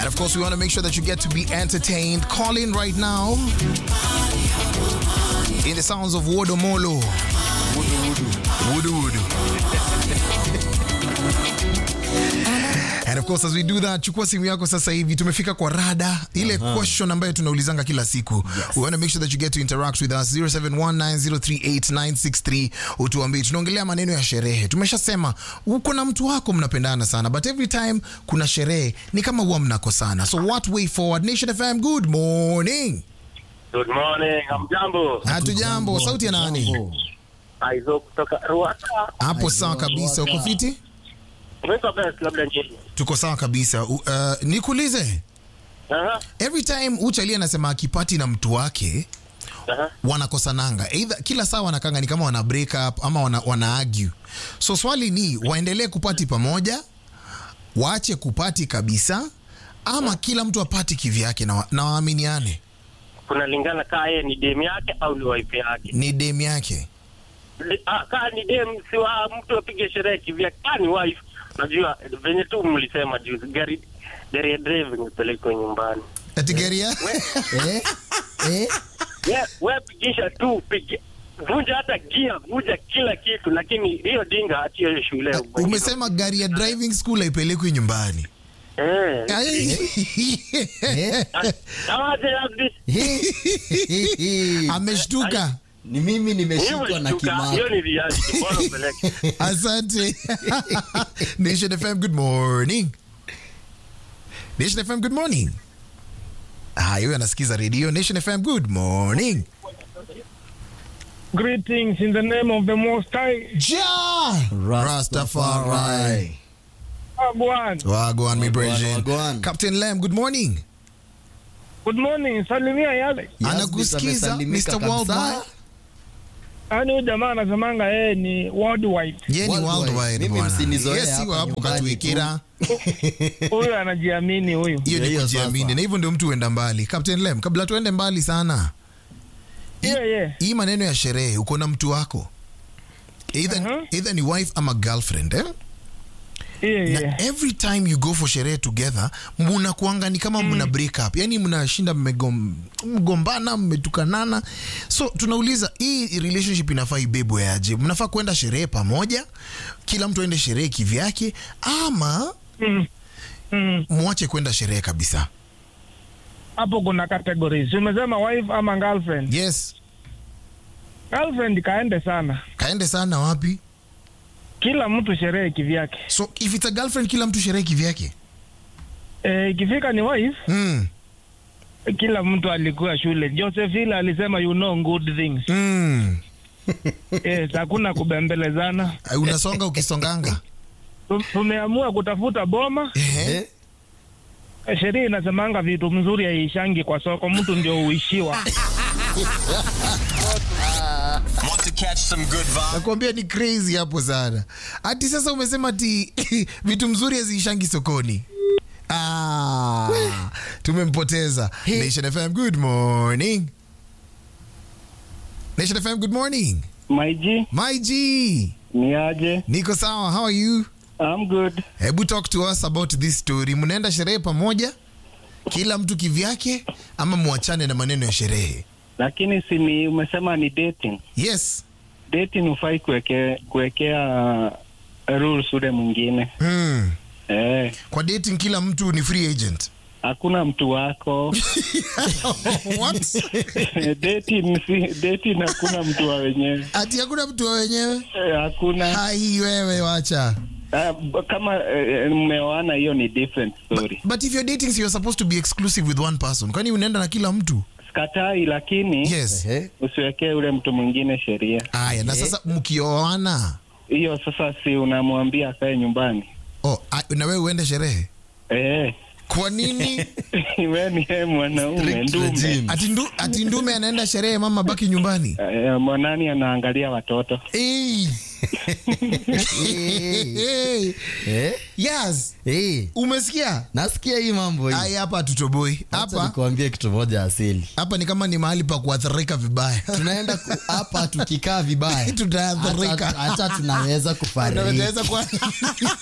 And of course, we want to make sure that you get to be entertained. Call in right now. In the sounds of Wodomolo. Wudu Wudu. And of course as we do that, chukua simu yako sasa hivi. Tumefika kwa rada ile question ambayo tunaulizanga kila siku. We want to make sure that you get to interact with us 0719038963 utuambie. Tunaongelea maneno ya sherehe. Tumeshasema uko na mtu wako mnapendana sana, but every time kuna sherehe ni kama huwa mnakosana. So what way forward? Nation FM, good morning. Good morning, hamjambo. Hatujambo. Sauti ya nani? Aizo kutoka Rwanda. Hapo sawa kabisa. Uko fiti? Umeweka best labda nyinyi. Tuko sawa kabisa. U- Uh, nikuulize Aha. every time uchali anasema akipati na mtu wake Aha. wanakosananga either kila saa wanakanga ni kama wana break up ama wana, wana argue so swali ni waendelee kupati pamoja waache kupati kabisa ama kila mtu apati kivyake na, wa- na waaminiane Kunalingana kaa yeye ni dem yake au ni wife yake. ni dem yake Li- ah, Kaa ni dem si wa mtu apige sherehe kivyake. Kaa ni wife. Najua venye tu mlisema juzi gari gari ya driving ipelekwe nyumbani. ati gari ya Eh? Eh? We, we pigisha tu pige vunja hata gia vunja kila kitu lakini hiyo dinga achie hiyo shule umesema gari ya driving school haipelekwi nyumbani eh Eh? awaje labda ameshtuka ni mimi nimeshikwa na hiyo kimako ni reality bora upeleke asante nation fm good morning nation fm good morning haya huyo anasikiza redio nation fm good morning Greetings in the name of the Most High. ja rastafari Agwan. wagwan mi brethren. wagwan. captain lam good morning Good morning. Salimia yale. Yes, anakusikiza amesalimika mr kabisa. worldwide Yaani huyu jamaa anasemanga yeye ni worldwide. ye ni Worldwide. worldwide Mimi bwana msinizoee yes hapa iwa hapo nyumbani katuikira Huyu anajiamini huyu. hiyo ni Hiyo kujiamini sasa. na hivyo ndio mtu huenda mbali captain lem kabla tuende mbali sana Yeah, yeah. hii maneno ya sherehe uko na mtu wako either, Uh-huh. either ni wife ama girlfriend eh? Yeah, na yeah. every time you go for sherehe together mnakuanga ni kama mna break up yani mnashinda mmegom- mgombana mmetukanana so tunauliza hii relationship inafaa ibebwe aje mnafaa kwenda sherehe pamoja kila mtu aende sherehe kivyake ama Mm. Mm. mwache kwenda sherehe kabisa Hapo kuna categories. Umesema wife ama girlfriend. yes Girlfriend kaende sana. kaende sana wapi Kila mtu sherehe kivyake. so if it's a girlfriend kila mtu sherehe kivyake Eh, ikifika ni wife, mm. kila mtu alikuwa shule. Josephine alisema you know good things. Mm. Yes, hakuna kubembelezana. unasonga ukisonganga Tu- Tumeamua kutafuta boma. Ehe. Eh? Sheria inasemanga vitu mzuri haishangi kwa soko, mtu ndio uishiwa. Want to catch some good vibes? nakwambia ni crazy hapo sana ati sasa umesema ati vitu mzuri haziishangi sokoni ah, tumempoteza nation fm good morning nation fm good morning my G my g ni aje niko sawa how are you I'm good hebu talk to us about this story mnaenda sherehe pamoja kila mtu kivyake ama mwachane na maneno ya sherehe lakini si ni umesema ni dating yes dating hufai kuweke, kuwekea rules ule mwingine hmm. eh, kwa dating kila mtu ni free agent hakuna mtu wako What? dating si dating hakuna mtu wa wenyewe ati hakuna mtu wa wenyewe eh, hakuna hai wewe wacha Ah, b- kama eh, mmeoana hiyo ni different story but if you're dating so you're supposed to be exclusive with one person kwani unaenda na kila mtu sikatai lakini yes Eh? usiwekee ule mtu mwingine sheria aya na sasa mkioana hiyo sasa si unamwambia akae nyumbani oh, a- na wewe uende sherehe eh, kwa nini we ni yeye mwanaume Strict ndume regime. ati, ndu, ati ndume anaenda sherehe mama baki nyumbani eh, mwanani anaangalia watoto hey. hey. Eh? yes Eh? umesikia nasikia hii mambo hii ai hapa tutoboi Acha hapa nikuambie kitu moja asili hapa ni kama ni mahali pa kuathirika vibaya tunaenda ku- hapa tukikaa vibaya Tutaathirika. hata hata tunaweza kufariki Unaweza kuwa